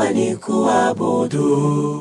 uliniumba nikuabudu.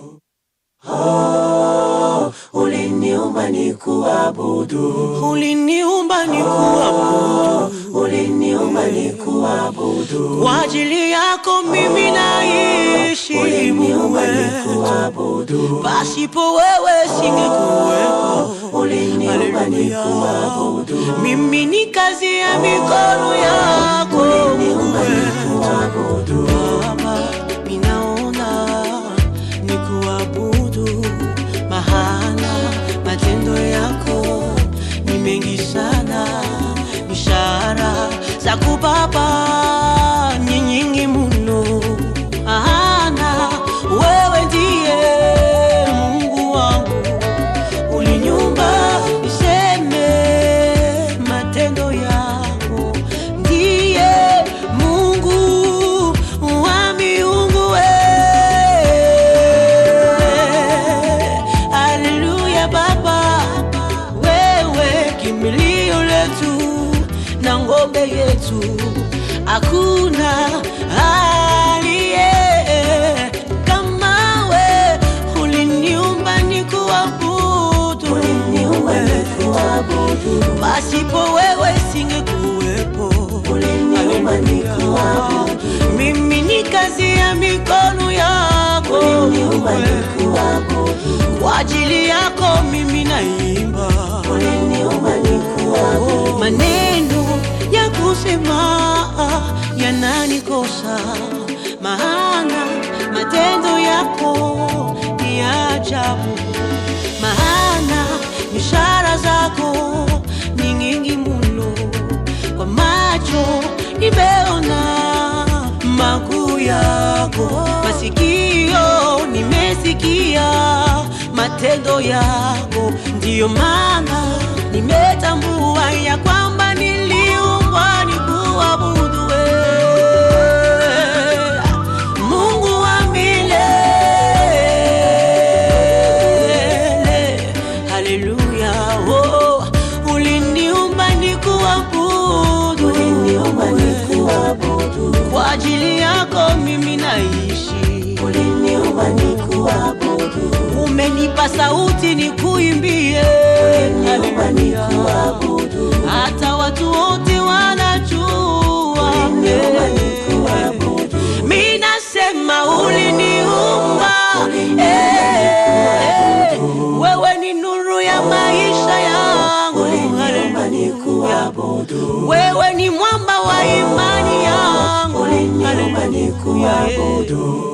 Oh, uliniumba nikuabudu. uliniumba nikuabudu, Uliniumba nikuabudu. kwa ajili yako mimi naishi Mungu Uliniumba wetu, nikuabudu. pasipo wewe singekuwepo. Uliniumba Haleluya. nikuabudu. Mimi ni kazi ya mikono yako Uliniumba wewe. nikuabudu. Baba, ninaona nikuabudu, maana matendo yako ni mengi sana, ishara za kubaba ni nyingi mno, maana wewe ndiye Mungu wangu uliniumba niseme matendo yako, ndiye Mungu wa miungu we. Haleluya Baba, wewe kimbilio letu na ngombe yetu, hakuna aliye kama we. Uliniumba nikuabudu, Uliniumba nikuabudu. pasipo wewe singekuwepo. Uliniumba nikuabudu. Mimi ni kazi ya mikono yako, Uliniumba nikuabudu. kwa ajili yako mimi naimba. Uliniumba nikuabudu. Maneno ya kusema yananikosa, maana matendo yako ni ajabu, maana ishara zako ni nyingi mno, kwa macho nimeona makuu yako, masikio nimesikia matendo yako, ndiyo maana nimetambua ya kwamba niliumbwa nikuabudu wewe, Mungu wa milele. Haleluya, oh, uliniumba nikuabudu, Uliniumba nikuabudu. kwa ajili yako mimi naishi. Uliniumba nikuabudu. Umenipa sauti nikuimbie, Uliniumba Haleluya. nikuabudu. hata watu wote wanajua Uliniumba eh. nikuabudu. Mi nasema uliniumba, Uliniumba eh. nikuabudu. wewe ni nuru ya maisha yangu, Uliniumba Haleluya. nikuabudu. wewe ni mwamba wa imani yangu, Uliniumba Haleluya. nikuabudu.